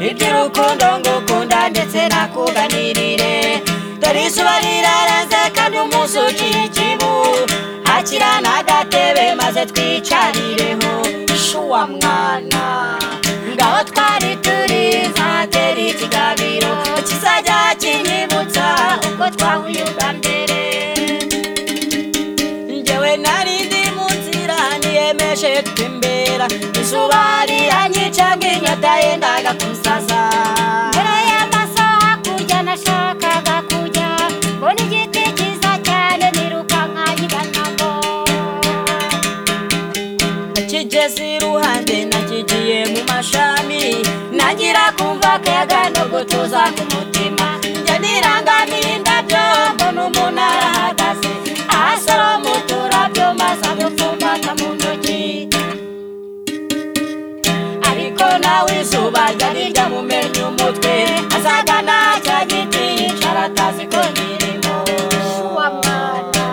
urukundo ngukunda ndetse nakuganirire dore izuba rirarenze kandi umunsi ugira ikibu akira n'agatebe maze twicarireho shuwa mwana ngaho twari turi zatera ikigabiro kizajya kinyibutsa uko twahuyuga mbere njyewe nari ndi mu nzira niyemeje gutembera izuba riranyica nk'inyota yendaga kunsaza mbere y'amasaha kurya nashakaga kujya mbona igiti cyiza cyane niruka nkanyiganamo kigeze iruhande nakigiye mu mashami nagira kumva akayaga no gutuza ku mutima njya nirangamiye indabyo mbona umuntu arahagaze asoroma uturabyo maze agupfumbata mu ntoki ariko nawe izuba ryari ryamumennye umutwe azagana cya giti yicara atazi ko nyirimo wa mwana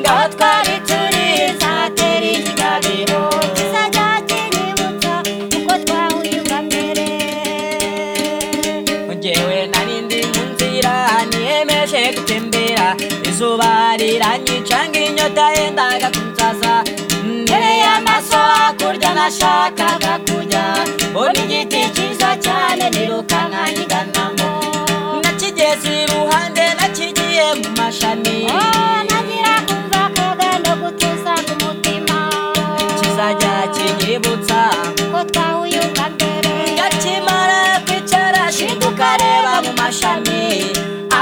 ngaho twari turi zatera ikigabiro kizajya kinyibutsa uko twahuyuga mbere Njyewe nari ndi mu nzira niyemeje gutembera izuba riranyica nk'inyota yendaga kunsaza mbere y'amaso hakurya nashakaga kujya mbona igiti cyiza cyane nirukanka nyiganamo nakigeze iruhande nakigiye mu mashami Oh, nagira kumva akayaga no gutuza ku mutima kizajya kinyibutsa uko twahuyuga mbere Gakimara kwicara shinga ukareba mu mashami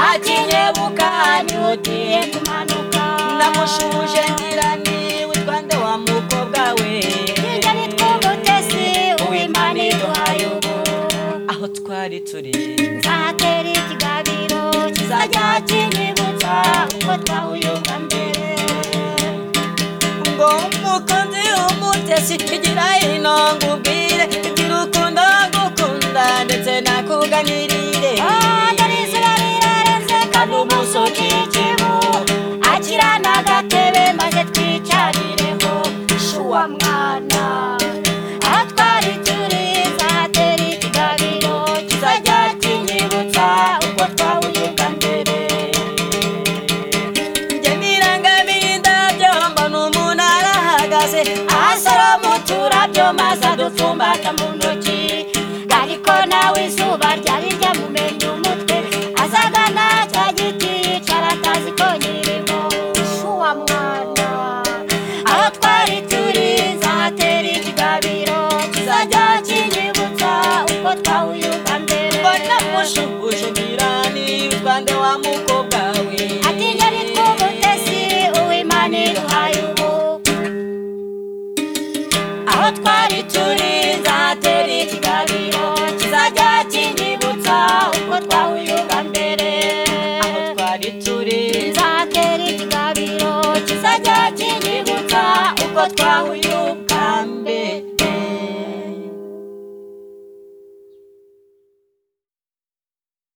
akinyebuka nihutiye nyutiye kumanuka namushuje ngira niwe twande wa mukobwa we Kigali tw'umutesi uw'Imana iduhaye ubu aho twari turi nzatera ikiganiro kizajya kinyibutsa uko twahuyuka mbere ngo umukunzi umutesi igira ino ngubwire igira ukundo ngukunda ndetse nakuganirire dore izuba rirarenze kandi umunsi ukikibu akira n'agatebe maze twicarireho shuwa mwana aho twari turi nzatera ikiganiro kizajya kinyibutsa uko twahuyuka mbere njye nirangamiye indabyo mbona umuntu arahagaze asoroma uturabyo maze adupfumbata mu ntoki ariko nawe izuba ryari ryamumenye umutwe azagana cya giti yicara atazi ko nyiri